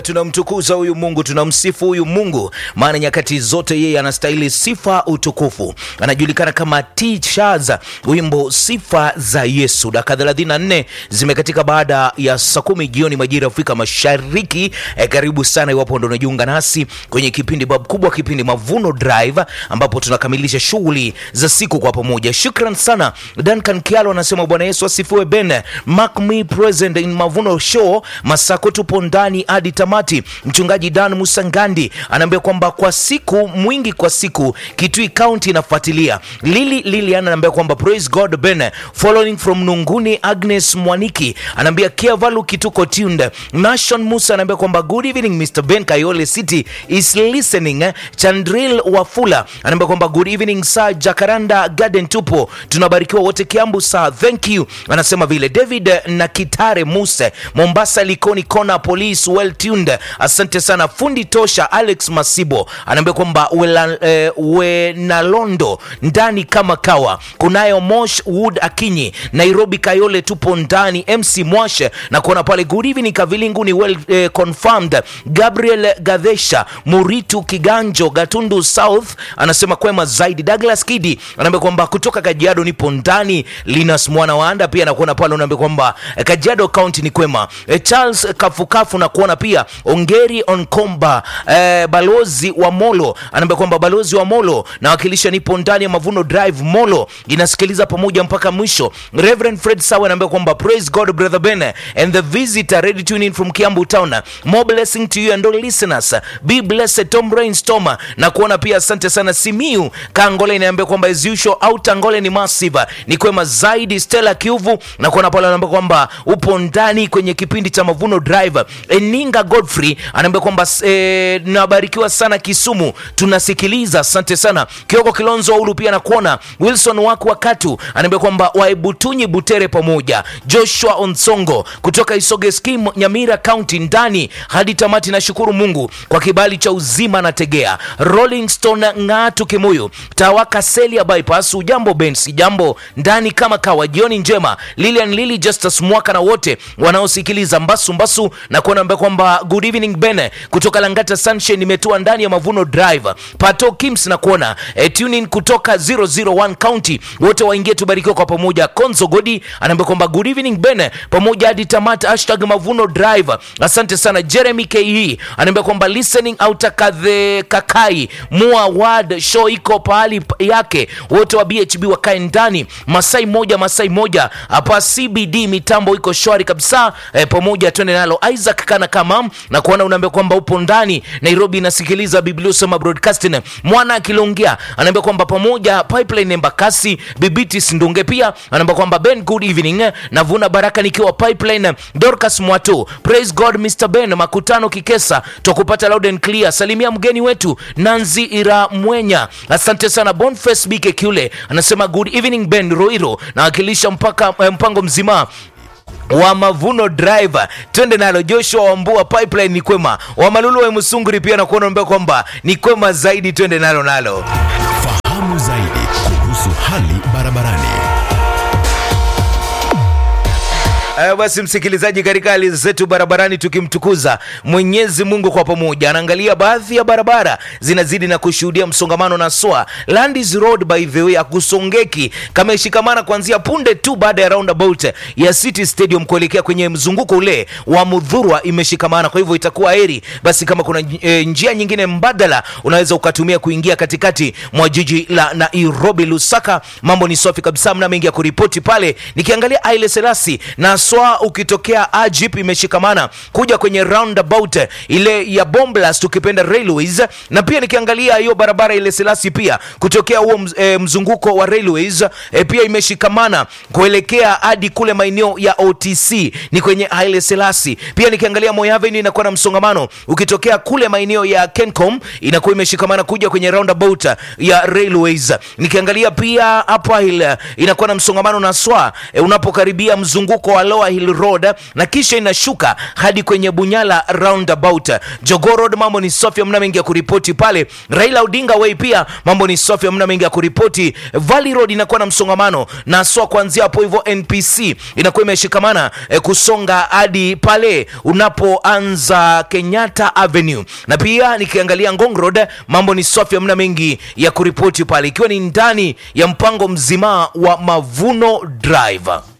Tunamtukuza huyu Mungu, tunamsifu huyu Mungu, maana nyakati zote yeye anastahili sifa, utukufu. Anajulikana kama T-Shaz, wimbo sifa za Yesu. Dakika 34 zimekatika baada ya saa kumi jioni majira ya Afrika Mashariki. E, karibu sana iwapo ndo unajiunga nasi kwenye kipindi bab kubwa, kipindi Mavuno Drive, ambapo tunakamilisha shughuli za siku kwa pamoja. Shukran sana Duncan Kialo anasema Bwana Yesu asifiwe. Ben mark me present in Mavuno Show, Masako tupo ndani hadi tamati. Mchungaji Dan Musangandi anaambia kwamba kwa siku mwingi, kwa siku Kitui County inafuatilia. Lili Lilian anaambia kwamba praise God Ben following from Nunguni. Agnes Mwaniki anaambia Kiavalu kituko tuned. Nation Musa anaambia kwamba good evening Mr Ben Kayole City is listening. Chandril Wafula anaambia kwamba good evening sir. Jacaranda Garden tupo tunabarikiwa wote Kiambu sir, thank you. Anasema vile David na Kitare Muse Mombasa Likoni Kona Police well tuned. Asante sana fundi tosha. Alex Masibo anaambia kwamba wela, eh, Wenalondo ndani kama kawa. Kunayo Mosh Wood Akinyi Nairobi Kayole tupo ndani. MC Mwashe na kuona pale good evening Kavilingu ni well eh, confirmed. Gabriel Gadhesha Muritu Kiganjo Gatundu South anasema kwema zaidi. Douglas Kidi anaambia kwamba kutoka Kajiado nipo ndani. Linus Mwana Waanda pia nakuona pale unaambia kwamba eh, Kajiado County ni kwema. Eh, Charles Kafukafu na kuona pia Ongeri Onkomba eh, balozi wa Molo anaambia kwamba balozi wa Molo nawakilisha nipo ndani ya Mavuno Drive Molo inasikiliza pamoja mpaka mwisho. Reverend Fred Sawa anaambia kwamba praise God brother Ben and the visitor ready tune in from Kiambu town more blessing to you and all listeners be blessed Tom Rainstorm na kuona pia asante sana Simiu Kangole inaambia kwamba as usual out Angole ni massive ni kwema zaidi Stella Kiuvu na kuona pale anaambia kwamba upo ndani kwenye kipindi cha Mavuno Drive Eninga Godfrey anaambia kwamba eh, nabarikiwa sana Kisumu tunasikiliza asante sana Kioko Kilonzo Ulu pia nakuona Wilson wako wakatu anaambia kwamba waibutunyi Butere pamoja Joshua Onsongo kutoka Isoge Skim Nyamira County ndani hadi tamati. Nashukuru Mungu kwa kibali cha uzima na tegea. Rolling Stone Ng'atu Kimuyu Tawaka Selia bypass. Ujambo Ben, si jambo ndani kama kawa. Jioni njema Lilian Lili Justus Mwaka na wote wanaosikiliza Mbasu Mbasu na kuona kwamba good evening Ben kutoka Langata Sunshine nimetua ndani ya Mavuno Drive. Pato Kims na kuona e, tune in kutoka 001 County wote waingie tubarikiwe kwa pamoja. Konzo Godi anaambia kwamba good evening Ben pamoja hadi tamata hashtag Mavuno Drive. Asante sana Jeremy KE anaambia kwamba listening out kadhe kakai mua word show iko pahali yake, wote wa BHB wakae ndani. Masai moja Masai moja hapa CBD mitambo iko shwari kabisa e, pamoja twende nalo. Isaac kana kama na kuona unaambia kwamba upo ndani Nairobi inasikiliza Biblia Sema Broadcasting. Mwana akilongea anaambia kwamba pamoja pipeline Embakasi Bibiti Sindunge pia anaambia kwamba Ben good evening navuna baraka nikiwa pipeline Dorcas Mwato praise God Mr Ben makutano Kikesa tukupata loud and clear. Salimia mgeni wetu Nanzi Ira Mwenya, asante sana. Boniface Bike Kule anasema good evening Ben Roiro nawakilisha mpaka mpango mzima wa Mavuno Drive, twende nalo. Joshua Wambua pipeline ni kwema, Wamalulu wa Musunguri pia na kuona kwamba ni kwema zaidi, twende nalo nalo. Fahamu zaidi kuhusu hali barabarani. Uh, basi msikilizaji, katika hali zetu barabarani tukimtukuza Mwenyezi Mungu kwa pamoja, anaangalia baadhi ya barabara zinazidi na kushuhudia msongamano na swa Landis Road by the way akusongeki kama ishikamana kuanzia punde tu baada ya roundabout ya City Stadium kuelekea kwenye mzunguko ule wa Mudhurwa imeshikamana. Kwa hivyo itakuwa heri basi kama kuna e, njia nyingine mbadala unaweza ukatumia kuingia katikati mwa jiji la Nairobi. Lusaka mambo ni safi kabisa, mna mengi ya kuripoti pale. Nikiangalia Haile Selassie na swa ukitokea Ajip imeshikamana kuja kwenye roundabout ile ya Bomblas tukipenda railways, na pia nikiangalia hiyo barabara ile Selasi pia kutokea huo e, mzunguko wa railways e, pia imeshikamana kuelekea hadi kule maeneo ya OTC ni kwenye Haile Selassie. Pia nikiangalia Moi Avenue inakuwa na msongamano ukitokea kule maeneo ya Kencom inakuwa imeshikamana kuja kwenye roundabout ya railways. Nikiangalia pia hapa ile inakuwa na msongamano na swa e, unapokaribia mzunguko wa Lower tower hill road na kisha inashuka hadi kwenye bunyala roundabout jogo road mambo ni safi mna mengi ya kuripoti pale raila odinga way pia mambo ni safi mna mengi ya kuripoti valley road inakuwa na msongamano na swa kuanzia hapo hivyo npc inakuwa imeshikamana eh, kusonga hadi pale unapoanza kenyatta avenue na pia nikiangalia ngong road mambo ni safi mna mengi ya kuripoti pale ikiwa ni ndani ya mpango mzima wa mavuno drive